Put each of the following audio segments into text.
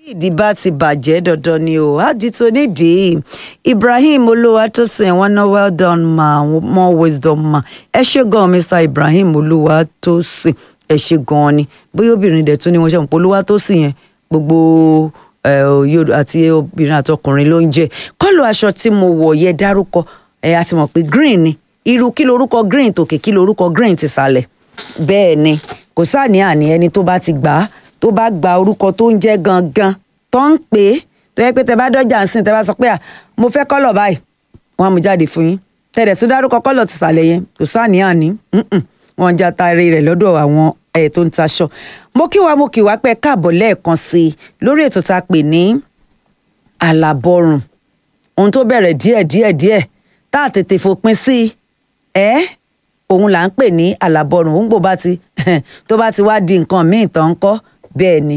ìdí bá ti bàjẹ́ dandan ni o àdìtò nídìí ibrahim olúwatósìn wọn ná well done ma more wisdom ma ẹ ṣe gan mr ibrahim olúwatósìn ẹ ṣe gan ni bóyá obìnrin dẹ̀ tún ni wọ́n ṣe mọ̀ pé olúwatósìn yẹn gbogbo yorùbá àti obìnrin àtọkùnrin ló ń jẹ́ kọ́lù aṣọ tí mo wọ̀ yẹ dárúkọ ẹ a ti mọ̀ pé green ni irú kí lorúkọ green tòkè kí lorúkọ green ti sàlẹ̀ bẹ́ẹ̀ ni kò sáà ní àní ẹni tó bá ti gbà á tó bá gba orúkọ tó ń jẹ́ gangan tó ń pè é tó yẹ pé tẹ bá dọ́jà ń sìn tẹ bá sọ pé à mo fẹ́ kọ́lọ̀ báyìí wọ́n á mú jáde fún yín tẹ̀lẹ̀ tó dárúkọ kọ́lọ̀ ti sàlẹ̀ yẹn kò sáà ní àní wọ́n já taari rẹ̀ lọ́dọ̀ àwọn ẹ̀ tó ń taṣọ. mo kí wa mo kí wa pé káàbọ̀ lẹ́ẹ̀kan sí i lórí ètò tá a pè ní àlàbọ̀rùn ohun tó bẹ̀rẹ̀ díẹ̀ díẹ̀ díẹ̀ tá a tètè fòpin sí i ẹ́ òun là ń pè ní àlàbọ̀rùn òun gbò bá ti tó bá ti wá di nǹkan míì tán ń kọ́ bẹ́ẹ̀ ni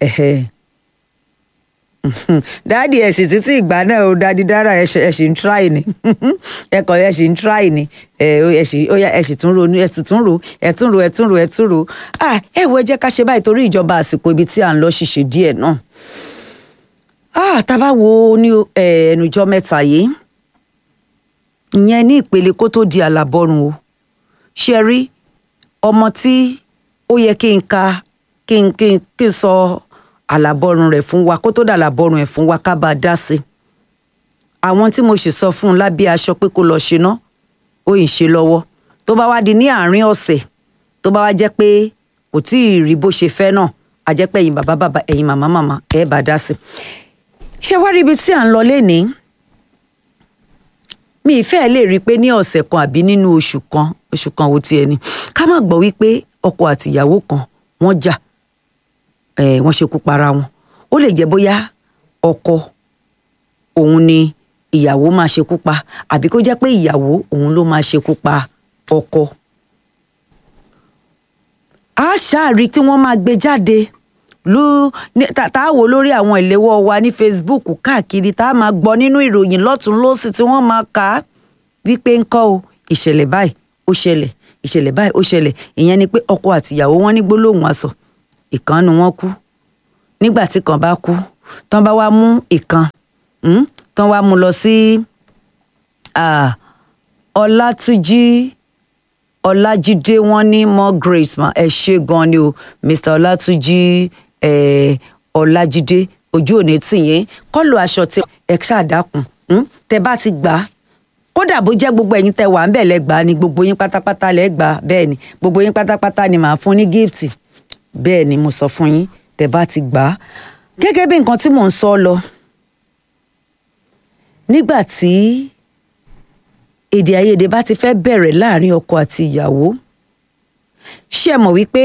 dáàdì ẹ̀sìn títí ìgbà náà ó dáàdì dára ẹ̀sìn ń try ni ẹ̀kọ́ ẹ̀sìn ń try ni ẹ̀sìn tún ro ẹ̀sìn tún ro ẹ̀tún ro ẹ̀tún ro ẹ̀tún ro ẹ wo ẹ jẹ́ ká ṣe báyìí torí ìjọba àsìkò ibi tí à ń lọ ṣiṣẹ́ díẹ̀ náà tá a bá wo ní ẹnujọ́ mẹ́ta yìí ìyẹn ní ìpele kó tó di àlàbọ̀rùn o ṣe rí ọmọ tí ó yẹ kí n ka kí n kí n kí n sọ àlàbọ̀rùn rẹ̀ fún wa kó tó dà àlàbọ̀rùn ẹ̀ fún wa ká bá a dá sí i àwọn tí mo sì sọ fún un lábẹ́ aṣọ pé kó lọ ṣe ná ó yìn ṣe lọ́wọ́ tó bá wá di ní àárín ọ̀sẹ̀ tó bá wá jẹ́ pé kò tí ì rí bó ṣe fẹ́ náà a jẹ́ pé ẹ̀yin bàbá bàbá ẹ̀yin màmá màmá ẹ̀ bá dá sí i ṣé wá rí ibi tí à ń lọ lénìí mi ìfẹ́ lè rí i pé ní ọ̀sẹ̀ kan àbí nínú oṣù kan oṣù kan wo tiẹ̀ ni ká má gbọ́ wípé ọkọ àtìyàwó kan wọ́n jà ẹ̀ wọ́n ṣekú para wọn ó lè jẹ́ bóyá ọkọ òun ni ìyàwó máa ṣekú pa àbí kó jẹ́ pé ìyàwó òun ló máa ṣekú pa ọkọ. a ṣáàrí tí wọ́n máa gbé jáde ló tá a wò lórí àwọn ìléwọ́ wa ní Facebook káàkiri tá a máa gbọ́ nínú ìròyìn lọ́tún lọ́sì tí wọ́n máa kà á wípé ńkọ́ o ìṣẹ̀lẹ̀ báyìí ó ṣẹlẹ̀ ìṣẹ̀lẹ̀ báyìí ó ṣẹlẹ̀ ìyẹn ni pé ọkọ àtìyàwó wọn ní gbólóhùn aṣọ ìkan nu wọn kú nígbà tí kan bá kú tán bá wá mú ìkan tán wá mú lọ sí Ọlátúnjí Ọlájídé wọn ní more grace ma ẹ ṣe gan ni o Mr Ọlátúnjí Ọlájídé ojú òní tìyẹn kọlu aṣọ tí ẹ ṣàdákùn tẹ bá ti gbà á kódà bó jẹ́ gbogbo ẹ̀yin tẹ wà ń bẹ̀ lẹ́gbàá ni gbogbo yín pátápátá lẹ́gbàá bẹ́ẹ̀ ni gbogbo yín pátápátá ni màá fún ní gift bẹ́ẹ̀ ni mo sọ fún yín tẹ bá ti gbà á gẹ́gẹ́ bí nǹkan tí mò ń sọ lọ nígbà tí èdè àìyedè bá ti fẹ́ bẹ̀rẹ̀ láàrin ọkọ àti ìyàwó ṣé ẹ mọ̀ wípé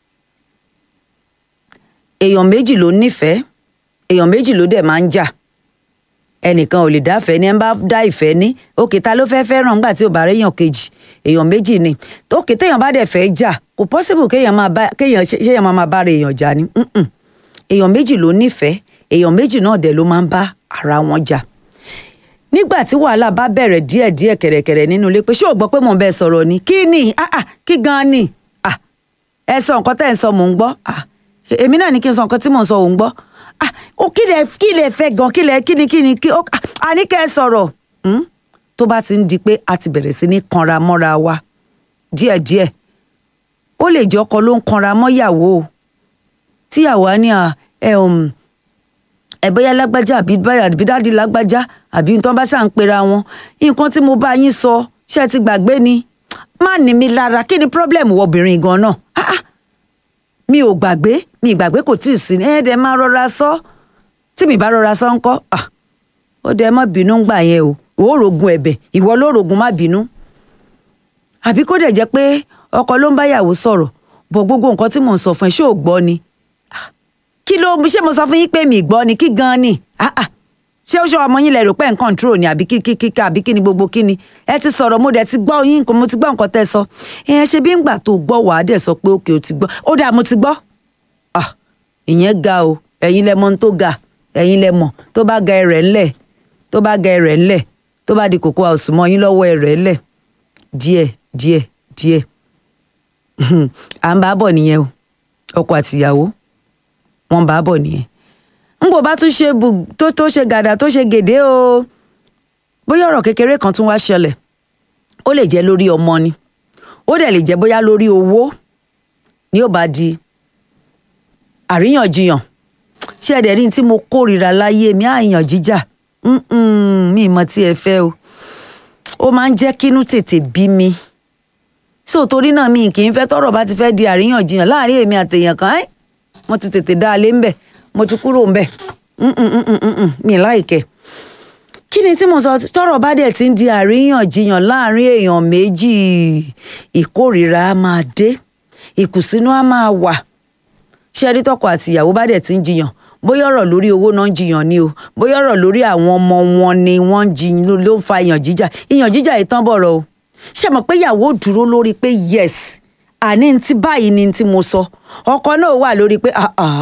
èèyàn méjì ló nífẹ̀ẹ́ èèyàn méjì ló dẹ̀ máa ń jà ẹnìkan ò lè dáfẹ́ ní ẹ bá dá ìfẹ́ ní òkè ta ló fẹ́ẹ́ fẹ́ràn nígbà tí ò bá réèyàn kejì èèyàn méjì ni òkè téèyàn bá dẹ̀ fẹ́ jà kò possible kéèyàn máa bá kéèyàn ṣéèyàn máa bá ra èèyàn jà ni èèyàn méjì ló nífẹ̀ẹ́ èèyàn méjì náà dẹ̀ ló máa ń bá ara wọn jà nígbà tí wàhálà bá bẹ̀rẹ̀ díẹ̀díẹ̀ kẹ̀rẹ̀kẹ̀rẹ̀ nínú ilé pé ṣé ò gbọ́ pé mò ń bẹ́ẹ̀ sọ̀rọ̀ ni kí ni kí gan ni ẹ sọ nǹkan tẹ́ ẹ ń sọ mò ń gbọ́ èmi náà ní kí n sọ nǹkan tí mò ń sọ òun gbọ́ ó kí lẹ kí lẹ fẹ́ gan kí lẹ kí ni kí ni kí ó àní kẹ́ ẹ sọ̀rọ̀ tó bá ti ń di pé a ti bẹ̀rẹ̀ sí ní kanra mọ́ra wa díẹ̀díẹ̀ ó lè jẹ́ ọkọ ló ń kanra mọ́yàwó o tíyàwó á ní ẹ ẹ bóyá lágbájá àbí báyà àbí dáàdi lágbájá àbí nǹkan bá ṣà ń pera wọn nǹkan tí mo bá yín sọ ṣé ẹ ti gbàgbé ni má ní mi lára kí ni problem wọ obìnrin gan náà mi ò gbàgbé mi ìgbàgbé kò tíì sí ẹ dẹ máa rọra sọ tí mi bá rọra sọ ńkọ́ ó dẹ má bínú ń gbà yẹn o ò rògùn ẹ̀bẹ̀ ìwọ ló rògùn má bínú àbí kó dẹ̀ jẹ́ pé ọkọ ló ń báyàwó sọ̀rọ̀ bọ̀ gbogbo nǹkan tí mò ń sọ fún ẹ ṣé ò gbọ́ ni kí ló ṣé mo sọ fún yín pé mi gbọ́ ni kí gan ni ṣé ó ṣe ọmọ yín lẹ rò pé ń control ni àbí kí kí kí àbí kí ni gbogbo kí ni ẹ ti sọ̀rọ̀ mo dẹ̀ ti gbọ́ yín mo ti gbọ́ nǹkan tẹ́ sọ ìyẹn ṣe bí ngbà tó gbọ́ wàá dẹ̀ sọ pé òkè o ti gbọ́ ó dà mo ti gbọ́ ìyẹn ga o ẹ̀yin lẹ mọ̀ ohun tó ga ẹ̀yin lẹ mọ̀ tó bá ga ẹrẹ̀ ńlẹ̀ tó bá ga ẹrẹ̀ ńlẹ̀ tó bá di kòkó àwòsùnmọ́ yín lọ́wọ́ ẹrẹ̀ ńlẹ̀ díẹ̀ díẹ̀ díẹ̀ à ń bá bọ̀ nìyẹn o ọkọ àtìyàwó wọ́n bá bọ̀ nìyẹn n kò bá tún ṣe bù tó tó ṣe gàdà tó ṣe gèdè o bóyá ọ̀rọ̀ kékeré kan tún wá ṣẹlẹ̀ ó lè jẹ́ lórí ọmọ ni ó dẹ̀ lè jẹ́ bóyá lórí owó ni ó bá di àríyànjiyàn ṣé ẹ̀dẹ̀ rí tí mo kórìíra láyé mi àìyàn jíjà mi mọ̀ tí ẹ fẹ́ o ó máa ń jẹ́ kínú tètè bí mi so torí náà mi kì í fẹ́ tọ́rọ̀ bá ti fẹ́ di àríyànjiyàn láàrin èmi àtèèyàn kan ẹ́ mo ti tètè dá a lé ńbẹ̀ mo ti kúrò ńbẹ̀ mi láìkẹ́ kí ni tí mo sọ tọ́rọ̀ bá dẹ̀ ti ń di àríyànjiyàn láàrin èèyàn méjì ìkórìíra á máa dé ìkùnsínú á máa wà ṣé ẹni tọkọ àti ìyàwó bá dẹ̀ ti ń jiyàn bóyá ọ̀rọ̀ lórí owó náà ń jiyàn ni o bóyá ọ̀rọ̀ lórí àwọn ọmọ wọn ni wọ́n ń jiyàn ló ń fa ìyàn jíjà ìyàn jíjà yìí tán bọ̀rọ̀ o ṣé mọ̀ pé ìyàwó dúró lórí pé yes àní ti báyìí ni ti mo sọ ọkọ náà wà lórí pé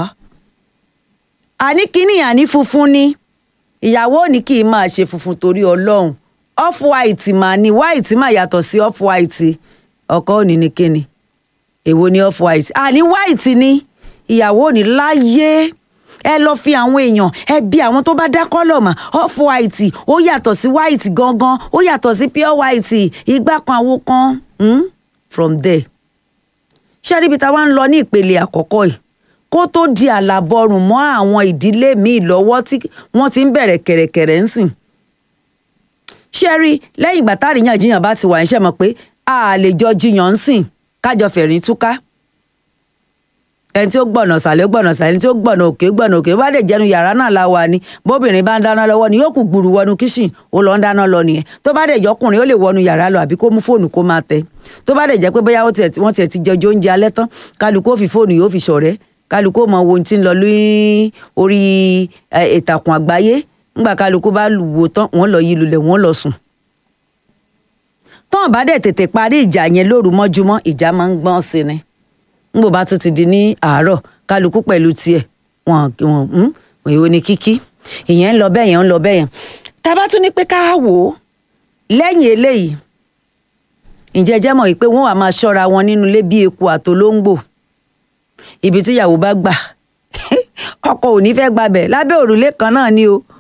àní kíní àní funfun ni ìyàwó ní kì í máa ṣe funfun torí ọlọ́run off white mà ní white mà yàtọ̀ sí off white ọkọ òní ni kíni èwo ni off white àní white ni ìyàwó ní láyé ẹ lọ fi àwọn èèyàn ẹ bí àwọn tó bá dá kọ́lọ̀ mà off white ó yàtọ̀ sí white gangan ó yàtọ̀ sí pure white igbá kan àwo kan hmm? from there ṣé ríbi tá a wá ń lọ ní ìpele àkọ́kọ́ yìí kó tó di àlàbọrùn mọ́ àwọn ìdílé míì lọ́wọ́ tí wọ́n ti ń bẹ̀rẹ̀ kẹ̀rẹ̀kẹ̀rẹ̀ ń sìn ṣé rí lẹ́yìn ìgbà táàríyànjiyàn bá ti wà ń ṣe mọ̀ pé a lè jọ jiyàn ń sìn kájọ fẹ̀rín túká ẹni tí ó gbọ̀nà sàlẹ̀ gbọ̀nà sàlẹ̀ ẹni tí ó gbọ̀nà òkè gbọ̀nà òkè bá dẹ̀ jẹnu yàrá náà la wà ní bóbìnrin bá ń dáná lọ́wọ́ ni yóò kù gbùrù wọnú kíṣìn ó lọ ń dáná lọ nìyẹn tó bá dẹ̀ jọkùnrin ó lè wọnú yàrá lọ àbí kó mú fóònù kó máa tẹ tó bá dẹ̀ jẹ́ pé bóyá wọ́n tiẹ̀ ti jọjọ oúnjẹ alẹ́ tán kálukú ó fi fóònù yóò fi ṣọ̀rẹ́ kálukú ó mọ ohun tí ń lọ ní orí ìtàkùn àgbáyé ńgbà kálukú bá wò tán wọ́n lọ yí lulẹ̀ wọ́n lọ sùn tán bá dẹ̀ tètè parí ìjà yẹn lóru mọ́júmọ́ ìjà máa ń gbọ́n sí ni ngbò bá tún ti di ní àárọ̀ kálukú pẹ̀lú tiẹ̀ wọn wọn èwo ni kíkí ìyẹn ń lọ bẹ́ẹ̀ yẹn ń lọ bẹ́ẹ̀ yẹn tá a bá tún ní pé ká wò ó lẹ́yìn eléyìí ǹjẹ́ jẹ́ mọ̀ pé wọ́n wà máa ṣọ́ra wọn nínú ilé bí eku àtolóńgbò ibi tíyàwó bá gbà ọkọ ò ní fẹ́ gbabẹ̀ lábẹ́ òrùlé kan náà ni o